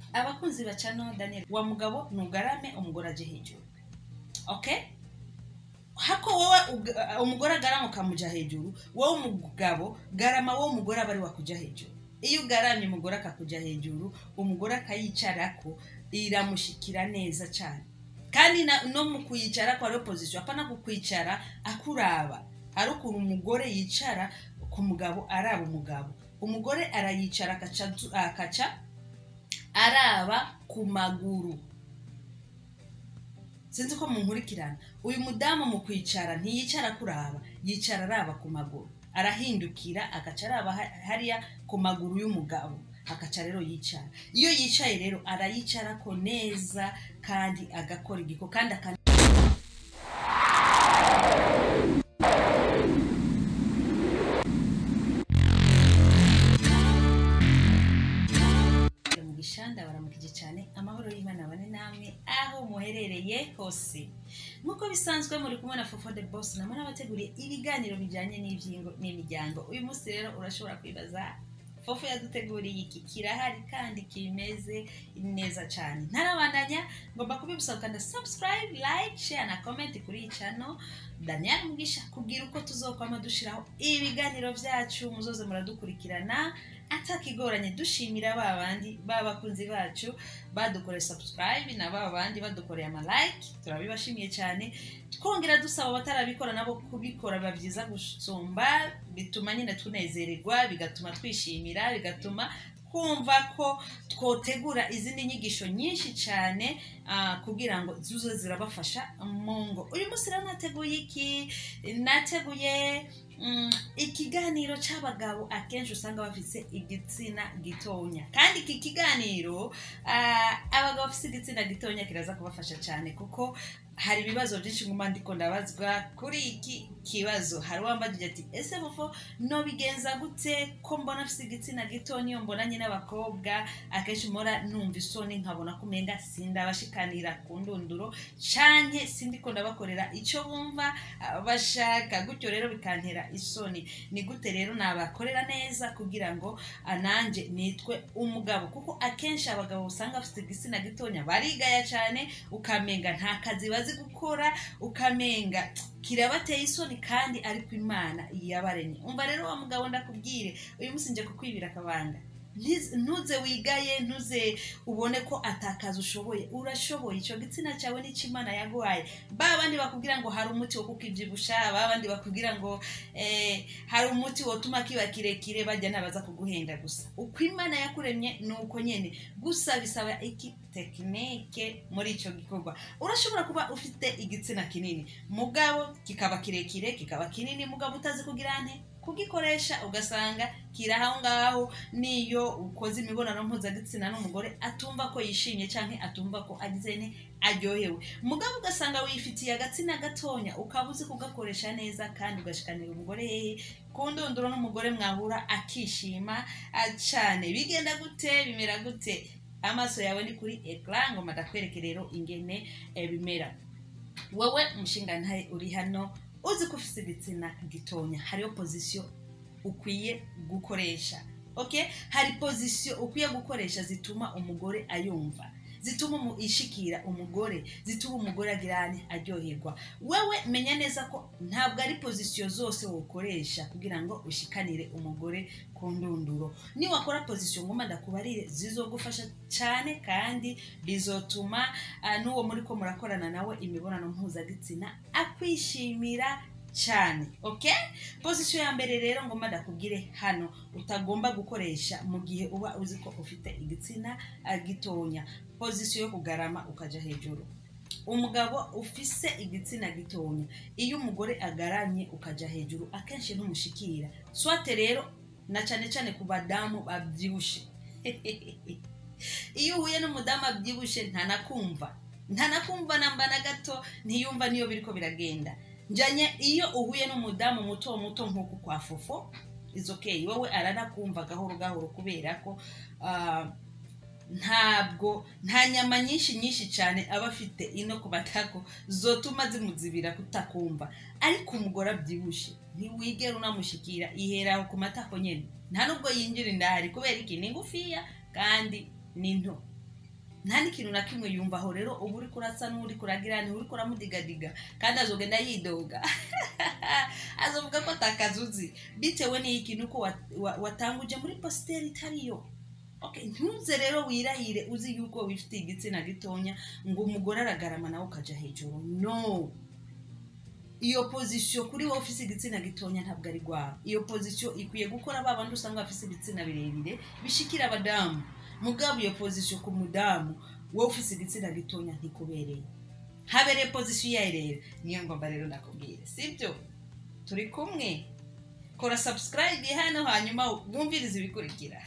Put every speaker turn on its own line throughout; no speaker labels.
abakunzi bacano daniel wa mugabo nugarame umugore aje hejuru okay hako wowe uga- umugore agarama ukamuja hejuru wowe umugabo garama wowe umugore aba ari wakuja hejuru iyo ugaramye umugore akakuja hejuru umugore akayicarako iramushikira neza cyane kandi na- no mu kuyicara kwa ariyo pozisiyo apana kukwicara akuraba ari ukuntu umugore yicara ku mugabo araba umugabo umugore arayicara akaca azu- akaca araba ku maguru sinzi ko munkurikirana uyu mudamu mu kwicara ntiyicara kuraba yicara araba ku maguru arahindukira agaca araba ha- hariya ku maguru y'umugabo akaca rero yicara iyo yicaye rero arayicarako neza kandi agakora igiko kandi aka mu gishanda baramukije cyane amahoro y'imana abane namwe aho muherereye hose nk'uko bisanzwe muri kumwe na fofo de boss namwe n'abateguriye ibiganiro bijyanye n'ibyingo n'imiryango uyu munsi rero urashobora kwibaza fofo yaduteguriye iki kirahari kandi kimeze neza cyane ntarabandanya ngomba kubibusaba ukanda subscribe like share na comment kuri iyi channel daniel mugisha kubwira uko tuzokwama dushiraho ibiganiro byacu muzoze muradukurikirana atakigoranye dushimira ba bandi b'abakunzi bacu badukoreye subscribe na ba bandi badukoreye ama like turabibashimiye cyane twongera dusaba abatarabikora nabo kubikora biba byiza gusumba bituma nyine tunezererwa bigatuma twishimira bigatuma kumva ko twotegura izindi nyigisho nyinshi cyane ah, kugira ngo zuze zirabafasha mu ngo uyu munsi rero nateguye iki nateguye mm, ikiganiro cy'abagabo akenshi usanga bafite igitsina gitonya kandi iki kiganiro ah, abagabo bafite igitsina gitonya kiraza kubafasha cyane kuko hari ibibazo byinshi nguma ndiko ndabazwa kuri iki kibazo hari uwambagije ati ese bufo nobigenza gute ko mbona afite igitsina gito niyo mbonanye n'abakobwa akenshi mpora numva isoni nkabona ko umenga sindabashikanira ku ndunduro canke sindiko ndabakorera icyo bumva ah, bashaka gutyo rero bikantera isoni ni gute rero nabakorera neza kugira ngo ah, nanjye nitwe umugabo kuko akenshi abagabo usanga bafite igitsina gitonya barigaya cyane ukamenga nta kazi bazi gukora ukamenga kirabateye isoni kandi ariko imana yabaremye umva rero wa mugabo ndakubwire uyu munsi nje kukwibira akabanga Ntiz- ntuze wigaye ntuze ubone ko atakaza ushoboye urashoboye icyo gitsina cyawe n'icyo imana yaguhaye ba bandi bakubwira ngo hari umuti wo kukibyibusha ba bandi bakubwira ngo eh, hari umuti wotuma kiba kirekire bajya nabaza kuguhenda gusa uko imana yakuremye ni uko nyine gusa bisaba iki tekinike muri icyo gikorwa urashobora kuba ufite igitsina kinini mugabo kikaba kirekire kikaba kinini mugabo utazi kugira nte kugikoresha ugasanga kiri aho ngaho niyo ukoze imibonano mpuzagitsina n'umugore atumva ko yishimye cyangwa atumva ko agize ne aryohewe mugabo ugasanga wifitiye agatsina gatonya ukaba uzi kugakoresha neza kandi ugashikanira umugore hehe ku ndunduro n'umugore mwahura akishima ah, cyane bigenda gute bimera gute amaso yawe ni kuri ekara ngo madakwereke rero ingene eh, bimera wowe umushingantahe uri hano uzi ko ufite igitsina gitonya hariho pozisiyo ukwiye gukoresha okay hari pozisiyo ukwiye gukoresha zituma umugore ayumva zituma umu- ishikira umugore zituma umugore agirane aryoherwa wewe menya neza ko ntabwo ari pozisiyo zose wokoresha kugira ngo ushikanire umugore ku ndunduro niwakora pozisiyo ngoma ndakubarire zizogufasha cyane kandi bizotuma ah, n'uwo muri ko murakorana nawe imibonano mpuzagitsina akwishimira cyane okay pozisiyo ya mbere rero ngomba ndakubwire hano utagomba gukoresha mu gihe uba uzi ko ufite igitsina ah, gitonya pozisiyo yo kugarama ukaja hejuru umugabo ufise igitsina gitonya iyo umugore agaramye ukaja hejuru akenshi ntumushikira swate rero na cyane cyane ku badamu babyibushe iyo uhuye n'umudamu abyibushe ntanakumva ntanakumva namba na gato ntiyumva niyo biriko biragenda njanye iyo uhuye n'umudamu muto muto nk'uku kwa fofo is okay wowe aranakumva gahoro gahoro kubera ko ah, ntabwo nta nyama nyinshi nyinshi cyane aba afite ino ku matako zotuma zimuzibira kutakumva ariko umugore abyibushe ntiwigera unamushikira ihera ku matako nyine nta nubwo yinjira indahari kubera iki ni ngufiya kandi ni nto nta n'ikintu na kimwe yumva aho rero uba uri kurasa n'uri kuragira uri kuramudigadiga kandi azogenda yidoga azovuga ko atakazuzi bitewe n'ikintu ko wa- wa- watanguje muri positeri itariyo Okay, ntuze rero wirahire uzi yuko wifitiye igitsina gitonya ngo umugore aragarama nawe ukaja hejuru no iyo pozisiyo kuri wowe ufise igitsina gitonya ntabwo ari rwawe iyo pozisiyo ikwiye gukora ba bandi usanga bafise ibitsina birebire bishikira abadamu mugabo iyo pozisiyo ku mudamu wowe ufise igitsina gitonya ntikubereye habereye pozisiyo iyayo rero niyo ngomba rero nakubwire sibyo turi kumwe kora subscribe hano hanyuma wumvirize ibikurikira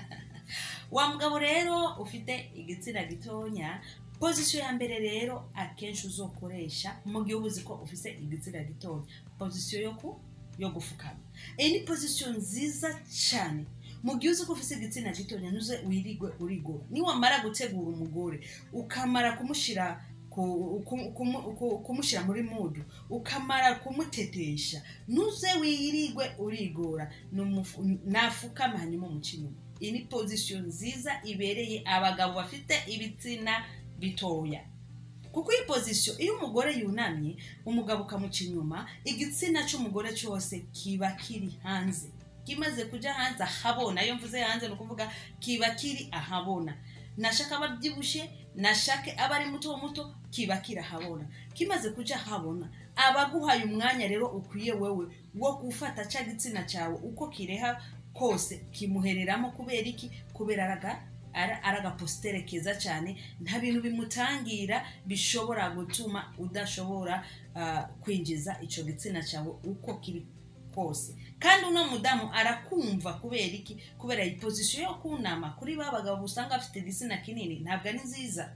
wa mugabo rero ufite igitsina gitonya pozisiyo ya mbere rero akenshi uzokoresha mu gihe uba uzi ko ufite igitsina gitonya pozisiyo yo ku yo gufukama iyi ni pozisiyo nziza cyane mu gihe uzi ko ufite igitsina gitonya ntuze wirigwe urigora niwamara gutegura umugore ukamara kumushyira ku- ku- kumu- ku- kumushyira muri mudu ukamara kumutetesha ntuze wirigwe urigora Numufu- nafukama hanyuma umuca inyuma iyi ni pozisiyo nziza ibereye abagabo bafite ibitsina bitoya kuko iyi pozisiyo iyo umugore yunamye umugabo ukamuca inyuma igitsina cy'umugore cyose kiba kiri hanze kimaze kujya hanze ahabona iyo mvuze hanze ni ukuvuga kiba kiri ahabona nashaka aba abyibushye nashake aba ari muto muto kiba kirahabona kimaze kujya ahabona aba aguhaye umwanya rero ukwiye wowe wo gufata cya gitsina cyawe uko kireha kose kimuhereramo kubera iki kubera araga ara- ari agapositere keza cyane nta bintu bimutangira bishobora gutuma udashobora ah, kwinjiza icyo gitsina cyawe uko kiri kose kandi uno mudamu arakumva kubera iki kubera iyi pozisiyo yo kunama kuri ba bagabo usanga bafite igitsina kinini ntabwo ari nziza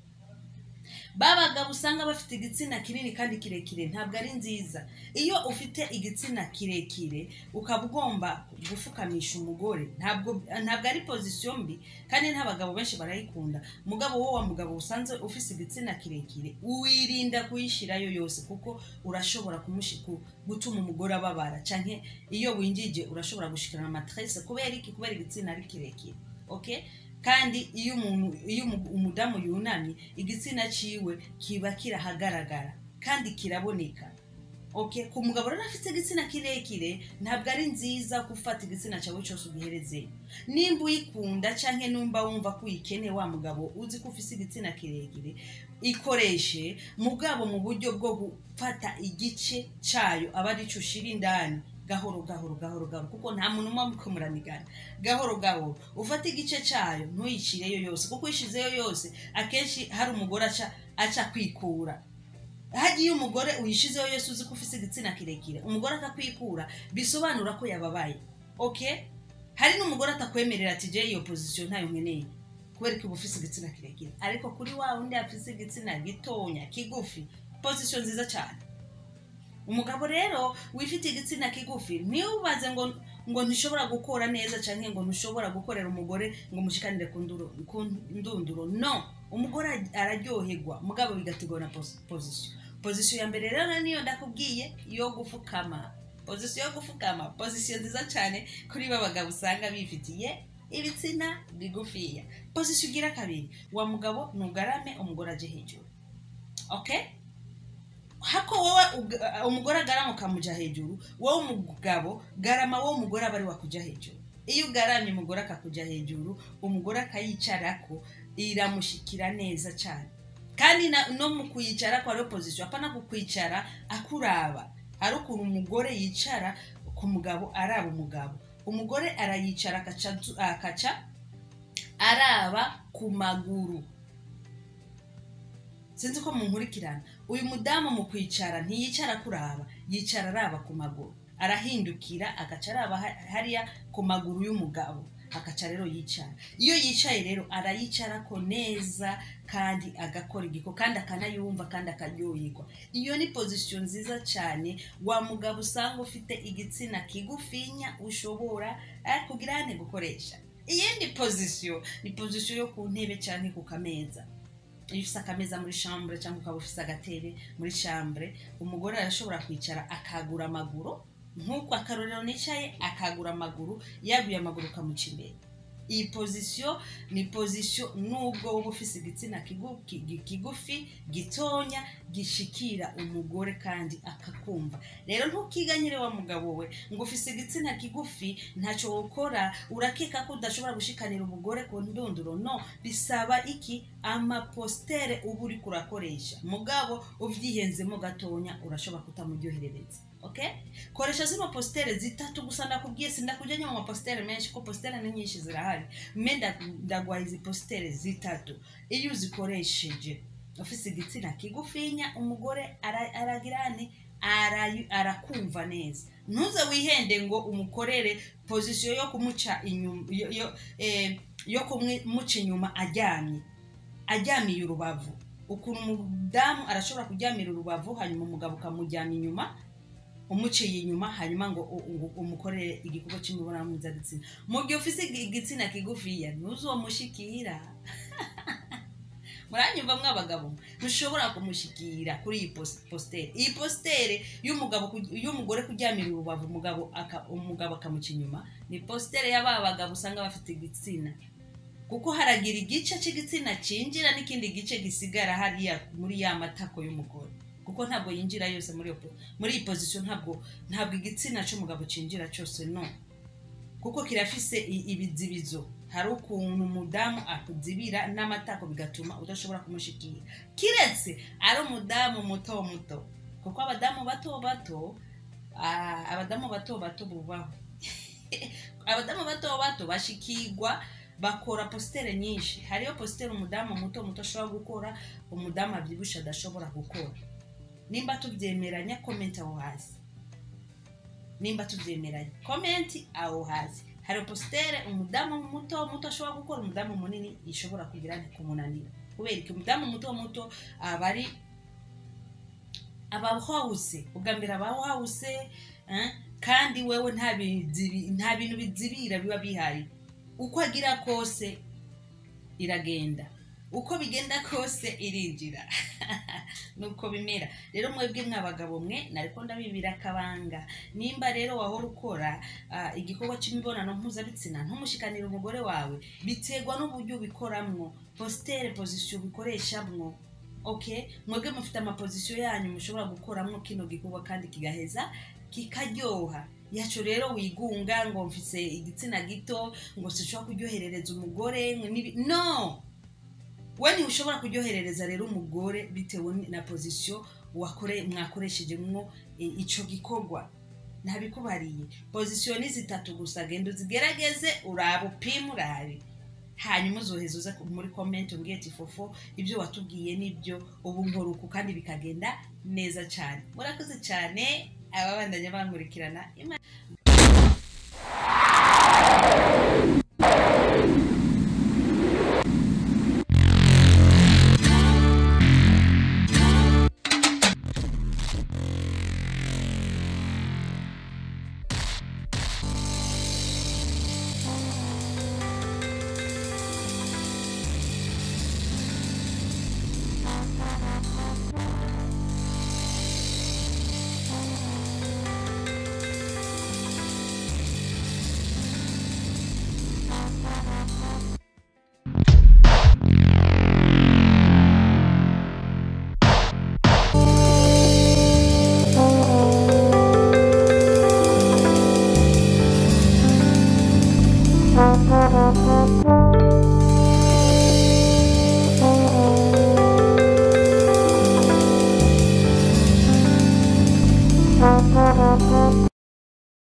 ba bagabo usanga bafite igitsina kinini kandi kirekire ntabwo ari nziza iyo ufite igitsina kirekire ukaba ugomba gufukamisha umugore ntabwo ntabwo ari pozisiyo mbi kandi n'abagabo benshi barayikunda mugabo wowe wa mugabo usanze ufite igitsina kirekire wirinda kuyishyirayo yose kuko urashobora kumushi- ku- gutuma umugore ababara cyane iyo winjije urashobora gushikirana amatrese kubera iki kubera igitsina ari kirekire okay kandi iyo umuntu iyo umu- umudamu yunamye igitsina ciwe kiba kirahagaragara kandi kiraboneka okay ku mugabo rero afite igitsina kirekire ntabwo ari nziza gufata igitsina cyawe cyose ugiherezeye nimba uyikunda cyangwa numva wumva ko uyikeneye wa mugabo uzi ko ufite igitsina kirekire ikoreshe mugabo mu buryo bwo gufata igice cyayo aba ari cyo ushira indani gahoro gahoro gahoro gahoro kuko nta muntu umwe muko muranigana gahoro gahoro ufate igice cyayo ntuyicireyo yose kuko uyishizeyo yose akenshi hari umugore aca aca kwikura hagiye iyo umugore uyishizeho yose uzi ko ufite igitsina kirekire umugore akakwikura bisobanura ko yababaye okay hari n'umugore atakwemerera ati jye iyo pozisiyo ntayo nkeneye kubera ko uba ufite igitsina kirekire ariko kuri wa wundi afite igitsina gitonya kigufi pozisiyo nziza cyane umugabo rero wifite igitsina kigufi ntiwubaze ngo ngo ntishobora gukora neza cyangwa ngo ntushobora gukorera umugore ngo mushikanire ku nduro- ku ndunduro no umugore araryoherwa mugabo bigategura na posi- pozisiyo pozisiyo ya mbere rero niyo ndakubwiye yo gufukama pozisiyo yo gufukama pozisiyo nziza cyane kuri ba bagabo usanga bifitiye ibitsina bigufiya pozisiyo ugira kabiri wa mugabo ntugarame umugore aje hejuru okay hako wowe uga- umugore agarama ukamuja hejuru wowe umugabo garama wowe umugore aba ari wakuja hejuru iyo ugaramye umugore akakuja hejuru umugore akayicarako iramushikira neza cyane kandi na- no mu kuyicarako hariho pozisiyo apana kukwicara akuraba hari ukuntu umugore yicara ku mugabo araba umugabo umugore arayicara akaca azu- akaca araba ku maguru sinzi ko munkurikirana uyu mudamu mu kwicara ntiyicara kuraba yicara araba ku maguru arahindukira agaca araba ha- hariya ku maguru y'umugabo agaca rero yicara iyo yicaye rero arayicarako neza kandi agakora igiko kandi akanayumva kandi akaryoherwa iyo ni pozisiyo nziza cyane wa mugabo usanga ufite igitsina kigufinya ushobora eh, kugira ane gukoresha iyindi pozisiyo ni pozisiyo yo ku ntebe cyangwa ku kameza iyo ufite akameza muri shambure cyangwa ukaba ufite agatebe muri shambure umugore arashobora kwicara akagura amaguru nk'uko akarorero nicaye akagura amaguru yaguye amaguru ukamuca imbere iyi pozisiyo ni pozisiyo nubwo uba ufise igitsina kigu- ki- ki- kigufi gitonya gishikira umugore kandi akakumva rero ntukiganyire wa mugabo we ngo ufise igitsina kigufi ntacyo wokora urakeka ko udashobora gushikanira umugore ku ndunduro no bisaba iki amapostere uba uri kurakoresha mugabo uvyihenzemo gatonya urashobora kutamuryoherereza okay koresha zino postere zitatu gusa ndakubwiye sindakujyanye mu mapostere menshi ko postere ni nyinshi zirahari me nda- ndaguha izi postere zitatu iyo uzikoresheje ufise igitsina kigufinya umugore ara- aragira nti arayu- arakumva neza ntuze wihende ngo umukorere pozisiyo yo kumuca inyuma yo, yo, eh, yo kumuca inyuma aryamye aryamiye urubavu ukuntu umudamu arashobora kuryamira urubavu hanyuma umugabo ukamujyana inyuma umuciye inyuma hanyuma ngo u- u- umukorere igikorwa cy'imibonano mpuzabitsina mu gihe ufise igi- igitsina kigufiya ntuzomushikira muranyumva mw'abagabo ntushobora kumushikira kuri iyi pos- postere iyi postere y'umugabo ku- y'umugore kuryamira urubavu umugabo aka- umugabo akamuca inyuma ni postere y'aba bagabo usanga bafite igitsina kuko haragira igice cy'igitsina cyinjira n'ikindi gice gisigara hariya muri ya matako y'umugore kuko ntabwo yinjira yose muri iyo po- muri iyi pozisiyo ntabwo ntabwo igitsina cy'umugabo cyinjira cyose no kuko kirafise i- ibizibizo hari ukuntu umudamu akuzibira n'amatako bigatuma udashobora kumushikira kiretse ari umudamu muto muto kuko abadamu bato bato ah, abadamu bato bato bubaho abadamu bato bato bashikirwa bakora postere nyinshi hariyo postere umudamu muto muto ashobora gukora umudamu abyibushe adashobora gukora nimba tubyemeranya komenti aho hasi nimba tubyemeranya komenti aho hasi hari postere umudamu muto muto ashobora gukora umudamu munini ishobora kugira nti kumunanira kubera iki umudamu muto muto aba ari aba hawuse ubwa mbere aba hawuse eh, kandi wewe nta bizibi- nta bintu bizibira biba bihari uko agira kose iragenda uko bigenda kose irinjira nuko bimera rero mwebwe mwabagabo mwe nariko ndabibira akabanga nimba rero wahora ukora ah, igikorwa cy'imibonano mpuzabitsina ntumushikanire umugore wawe biterwa n'uburyo ubikoramwo postere pozisiyo ubikoreshamwo okay mwebwe mufite amapozisiyo yanyu mushobora gukoramwo kino gikorwa kandi kigaheza kikaryoha yaco rero wigunga ngo mfise igitsina gito ngo sinshobora kuryoherereza umugore ngo nibi no we ntiushobora kuryoherereza rero umugore bitewe ni- na pozisiyo wakore mwakoreshejemwo i- ico gikorwa ntabikubariye pozisiyo ni zitatu gusa genda uzigerageze urabe upime urabe hanyuma uzoheza uze ku- muri komenti umbwiye ati fofo ibyo watubwiye nibyo ubu nkoruku kandi bikagenda neza cyane murakoze cyane ababandanya bankurikirana Imana